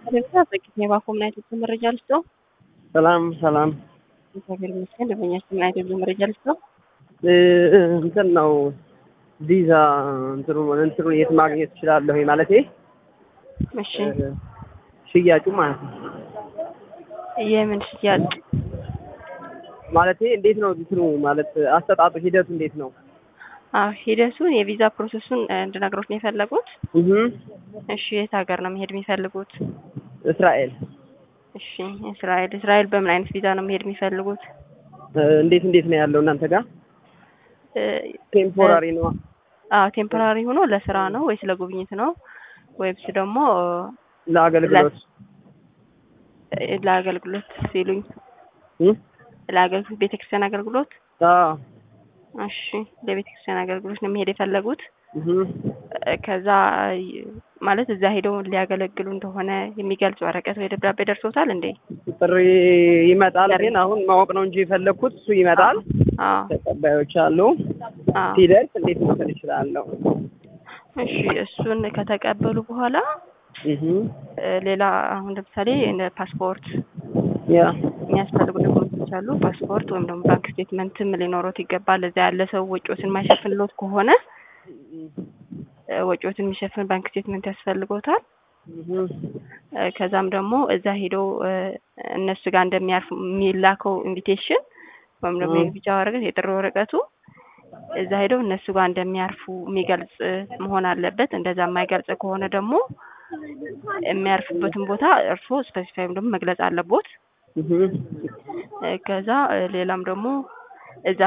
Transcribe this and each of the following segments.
በጊዜ ባኮምና የኢትዮጵያ መረጃ ልስጦ። ሰላም ሰላም። እግዚአብሔር ይመስገን። ደንበኛችን የኢትዮጵያ መረጃ ልስጦ። እንትን ነው ቪዛ እንትኑ እንትኑ የት ማግኘት እችላለሁ ማለቴ እሺ፣ ሽያጩ ማለት ነው። የምን ሽያጭ? ማለቴ እንዴት ነው እንትኑ ማለት አሰጣጡ ሂደቱ እንዴት ነው? አዎ ሂደቱን የቪዛ ፕሮሰሱን እንድነግሮት ነው የፈለጉት? እህ እሺ፣ የት ሀገር ነው መሄድ የሚፈልጉት? እስራኤል እሺ፣ እስራኤል። እስራኤል በምን አይነት ቪዛ ነው መሄድ የሚፈልጉት? እንዴት እንዴት ነው ያለው እናንተ ጋር? ቴምፖራሪ ነው? አዎ ቴምፖራሪ ሆኖ ለስራ ነው ወይስ ለጉብኝት ነው ወይስ ደግሞ ለአገልግሎት ለአገልግሎት ሲሉኝ እ ለአገልግሎት ቤተክርስቲያን አገልግሎት? አዎ እሺ ለቤተክርስቲያን አገልግሎት ነው መሄድ የፈለጉት። እህ ከዛ ማለት እዛ ሄደው ሊያገለግሉ እንደሆነ የሚገልጽ ወረቀት ወይ ደብዳቤ ደርሶታል እንዴ? ጥሪ ይመጣል፣ ግን አሁን ማወቅ ነው እንጂ የፈለግኩት እሱ ይመጣል። አዎ ተቀባዮች አሉ። አዎ። ሲደርስ እንዴት መውሰድ እችላለሁ? እሺ እሱን ከተቀበሉ በኋላ እህ ሌላ አሁን ለምሳሌ እንደ ፓስፖርት ያ የሚያስፈልጉ ዶክመንቶች አሉ። ፓስፖርት ወይም ደግሞ ባንክ ስቴትመንትም ሊኖሮት ይገባል። እዛ ያለ ሰው ወጪዎትን የማይሸፍንሎት ከሆነ ወጪዎትን የሚሸፍን ባንክ ስቴትመንት ያስፈልጎታል። እህ ከዛም ደግሞ እዛ ሄደው እነሱ ጋር እንደሚያርፉ የሚላከው ኢንቪቴሽን ወይም ደግሞ የቢጫ ወረቀት የጥሪ ወረቀቱ እዛ ሄደው እነሱ ጋር እንደሚያርፉ የሚገልጽ መሆን አለበት። እንደዛ የማይገልጽ ከሆነ ደግሞ የሚያርፉበትን ቦታ እርስዎ ስፔሲፋይ ወይም ደግሞ መግለጽ አለቦት። እህ ከዛ ሌላም ደግሞ እዛ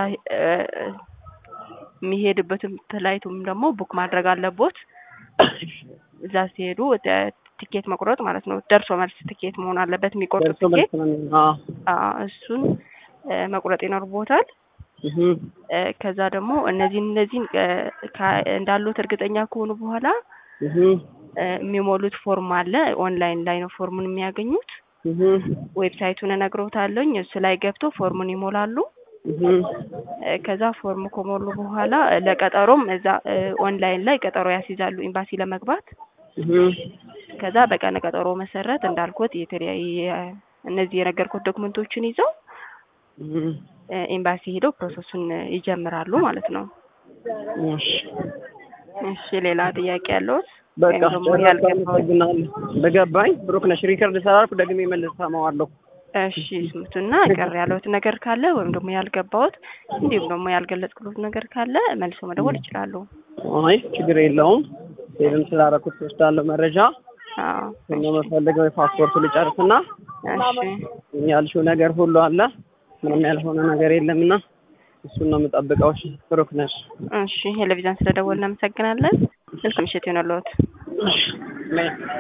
የሚሄድበትን ፍላይቱም ደግሞ ቡክ ማድረግ አለቦት። እዛ ሲሄዱ ቲኬት መቁረጥ ማለት ነው። ደርሶ መልስ ቲኬት መሆን አለበት የሚቆርጡት ደርሶ መልስ ቲኬት። ነው የሚሆነው። አዎ አዎ እሱን መቁረጥ ይኖርቦታል። እህ ከዛ ደግሞ እነዚህን እነዚህን እንዳሉት እርግጠኛ ከሆኑ በኋላ እህ የሚሞሉት ፎርም አለ። ኦንላይን ላይ ነው ፎርሙን የሚያገኙት። እህ ዌብሳይቱን እነግሮታለሁኝ። እሱ ላይ ገብተው ፎርሙን ይሞላሉ። እህ ከዛ ፎርም ከሞሉ በኋላ ለቀጠሮም እዛ ኦንላይን ላይ ቀጠሮ ያስይዛሉ ኤምባሲ ለመግባት። እህ ከዛ በቀነ ቀጠሮ መሰረት እንዳልኩት የተለያየ እነዚህ የነገርኩት ዶክመንቶችን ይዘው እህ ኤምባሲ ሄደው ፕሮሰሱን ይጀምራሉ ማለት ነው። እሺ እሺ ሌላ ጥያቄ ያለዎት? በቃ ወይም ደግሞ ጨረስኩ። ያልገባዎት? አመሰግናለሁ። በገባኝ ብሩክ ነሽ። ሪከርድ ስላልኩ ደግሜ መልስ ሰማዋለሁ። እሺ ስሙትና ቅር ያለዎት ነገር ካለ ወይም ደግሞ ያልገባዎት እንዲሁም ደግሞ ያልገለጽኩት ነገር ካለ መልሶ መደወል ይችላሉ። አይ ችግር የለውም። ሴቭም ስላደረኩት ወስዳለሁ መረጃ አዎ እኛ የምፈልገው የፓስፖርቱ ልጨርስና እሺ ያልሽው ነገር ሁሉ አለ። ምንም ያልሆነ ነገር የለምና እሱን ነው የምጠብቀው። እሺ ብሩክ ነሽ። እሺ ቴሌቪዥን ስለደወልን እናመሰግናለን። መልካም ምሽት ይሁንልዎት። እሺ